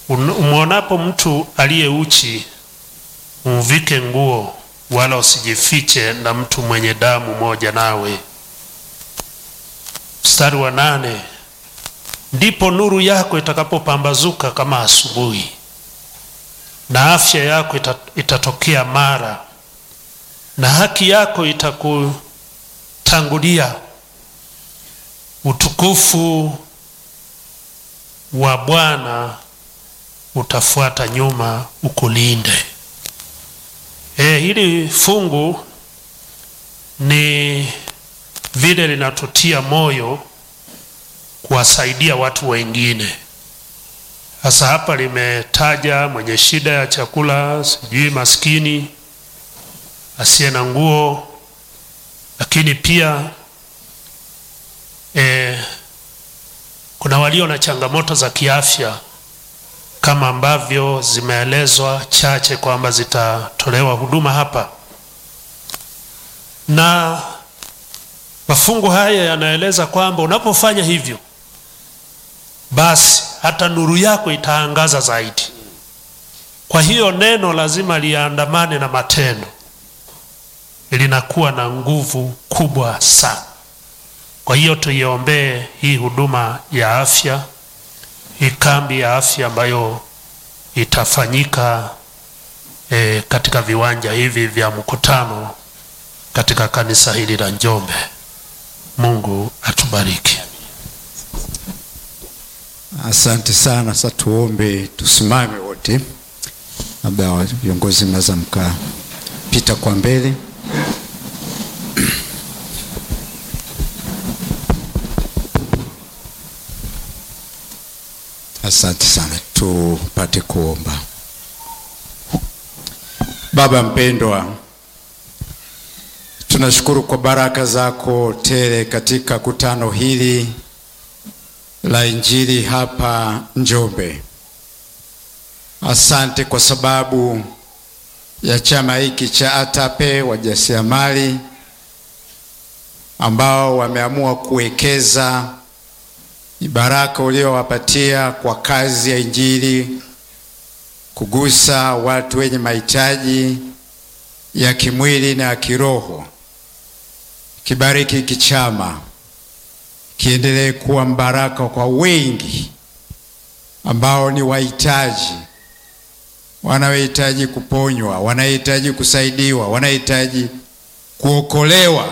Umwonapo mtu aliye uchi, umvike nguo, wala usijifiche na mtu mwenye damu moja nawe. Mstari wa nane, ndipo nuru yako itakapopambazuka kama asubuhi, na afya yako itatokea mara, na haki yako itakutangulia. Utukufu wa Bwana utafuata nyuma ukulinde. E, hili fungu ni vile linatutia moyo kuwasaidia watu wengine. Sasa hapa limetaja mwenye shida ya chakula, sijui maskini, asiye na nguo, lakini pia e, kuna walio na changamoto za kiafya kama ambavyo zimeelezwa chache kwamba zitatolewa huduma hapa, na mafungu haya yanaeleza kwamba unapofanya hivyo, basi hata nuru yako itaangaza zaidi. Kwa hiyo neno lazima liandamane na matendo, linakuwa na nguvu kubwa sana. Kwa hiyo tuiombee hii huduma ya afya hii kambi ya afya ambayo itafanyika e, katika viwanja hivi vya mkutano katika kanisa hili la Njombe. Mungu atubariki. Asante sana. Sasa tuombe, tusimame wote, labda viongozi mnaweza mkapita kwa mbele. Asante sana, tupate kuomba. Baba mpendwa, tunashukuru kwa baraka zako tele katika kutano hili la Injili hapa Njombe. Asante kwa sababu ya chama hiki cha ATAPE wajasiriamali ambao wameamua kuwekeza baraka uliowapatia kwa kazi ya Injili, kugusa watu wenye mahitaji ya kimwili na ya kiroho. Kibariki hiki chama, kiendelee kuwa mbaraka kwa wengi ambao ni wahitaji, wanaohitaji kuponywa, wanahitaji kusaidiwa, wanahitaji kuokolewa.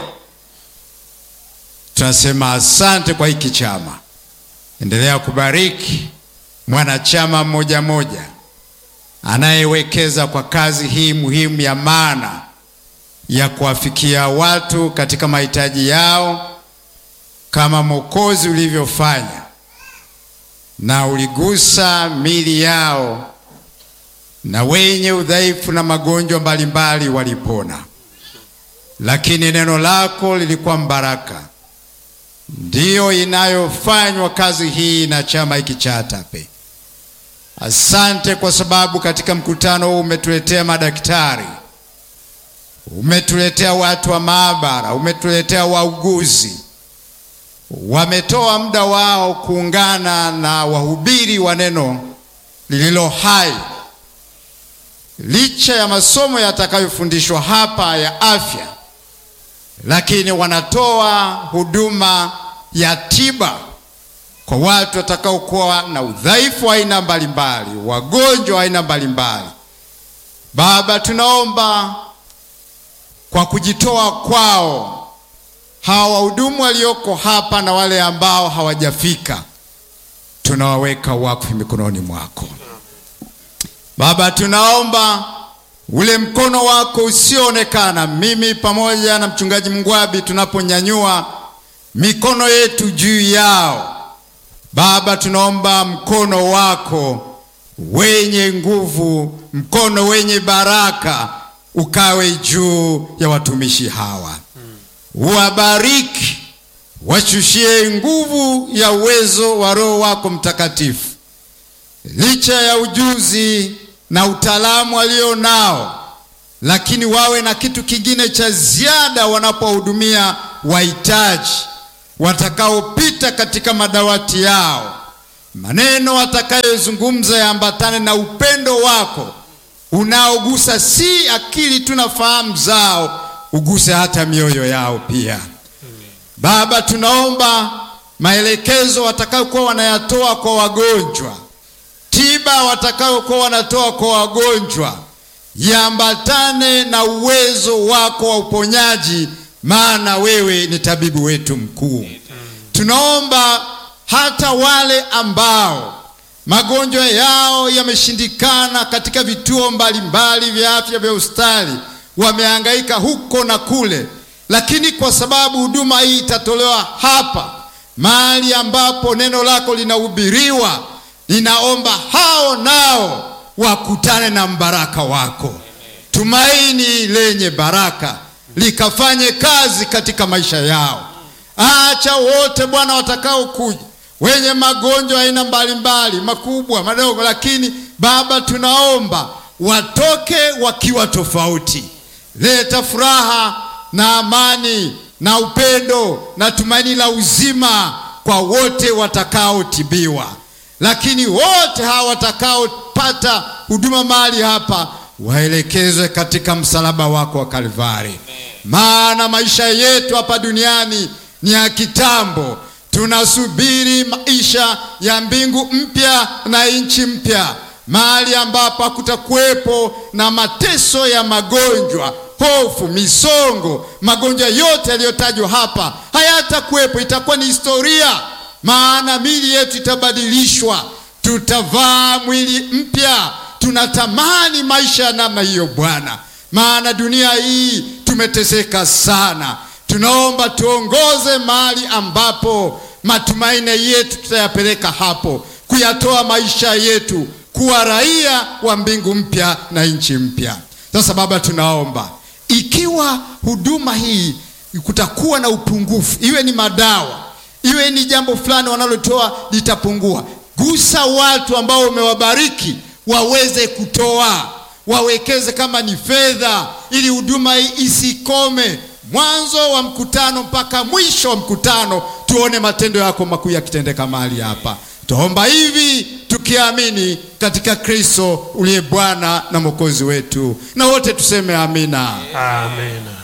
Tunasema asante kwa hiki chama. Endelea kubariki mwanachama mmoja mmoja anayewekeza kwa kazi hii muhimu ya maana ya kuwafikia watu katika mahitaji yao, kama Mwokozi ulivyofanya, na uligusa mili yao, na wenye udhaifu na magonjwa mbalimbali walipona, lakini neno lako lilikuwa mbaraka ndiyo inayofanywa kazi hii na chama hiki cha ATAPE. Asante kwa sababu katika mkutano huu umetuletea madaktari, umetuletea watu wa maabara, umetuletea wauguzi, wametoa muda wao kuungana na wahubiri wa neno lililo hai. Licha ya masomo yatakayofundishwa hapa ya afya, lakini wanatoa huduma ya tiba kwa watu watakaokuwa na udhaifu wa aina mbalimbali, wagonjwa wa aina mbalimbali. Baba, tunaomba kwa kujitoa kwao hawa wahudumu walioko hapa na wale ambao hawajafika, tunawaweka wakfu mikononi mwako Baba. Tunaomba ule mkono wako usioonekana, mimi pamoja na mchungaji Mngwabi, tunaponyanyua mikono yetu juu yao Baba, tunaomba mkono wako wenye nguvu, mkono wenye baraka ukawe juu ya watumishi hawa, uwabariki, washushie nguvu ya uwezo wa Roho wako Mtakatifu, licha ya ujuzi na utaalamu walio nao, lakini wawe na kitu kingine cha ziada wanapowahudumia wahitaji watakaopita katika madawati yao, maneno atakayozungumza yaambatane na upendo wako unaogusa si akili tu na fahamu zao, uguse hata mioyo yao pia. Baba, tunaomba maelekezo watakayokuwa wanayatoa kwa wagonjwa, tiba watakayokuwa wanatoa kwa wagonjwa yaambatane na uwezo wako wa uponyaji, maana wewe ni tabibu wetu mkuu. Tunaomba hata wale ambao magonjwa yao yameshindikana katika vituo mbalimbali vya afya vya hospitali, wamehangaika huko na kule, lakini kwa sababu huduma hii itatolewa hapa mahali ambapo neno lako linahubiriwa, ninaomba hao nao wakutane na mbaraka wako. Tumaini lenye baraka likafanye kazi katika maisha yao. Acha wote Bwana watakaokuja wenye magonjwa aina mbalimbali, makubwa, madogo, lakini Baba, tunaomba watoke wakiwa tofauti. Leta furaha na amani na upendo na tumaini la uzima kwa wote watakaotibiwa, lakini wote hawa watakaopata huduma mahali hapa waelekezwe katika msalaba wako wa Kalvari, maana maisha yetu hapa duniani ni ya kitambo. Tunasubiri maisha ya mbingu mpya na nchi mpya, mahali ambapo hakutakuwepo na mateso ya magonjwa, hofu, misongo. Magonjwa yote yaliyotajwa hapa hayatakuwepo, itakuwa ni historia, maana miili yetu itabadilishwa, tutavaa mwili mpya. Tunatamani maisha ya namna hiyo Bwana, maana dunia hii tumeteseka sana. Tunaomba tuongoze mahali ambapo matumaini yetu tutayapeleka hapo, kuyatoa maisha yetu kuwa raia wa mbingu mpya na nchi mpya. Sasa Baba, tunaomba ikiwa huduma hii kutakuwa na upungufu, iwe ni madawa, iwe ni jambo fulani wanalotoa litapungua, gusa watu ambao umewabariki waweze kutoa, wawekeze kama ni fedha, ili huduma hii isikome mwanzo wa mkutano mpaka mwisho wa mkutano, tuone matendo yako makuu yakitendeka mahali hapa. Tuomba hivi tukiamini katika Kristo uliye Bwana na Mwokozi wetu, na wote tuseme amina. Amen.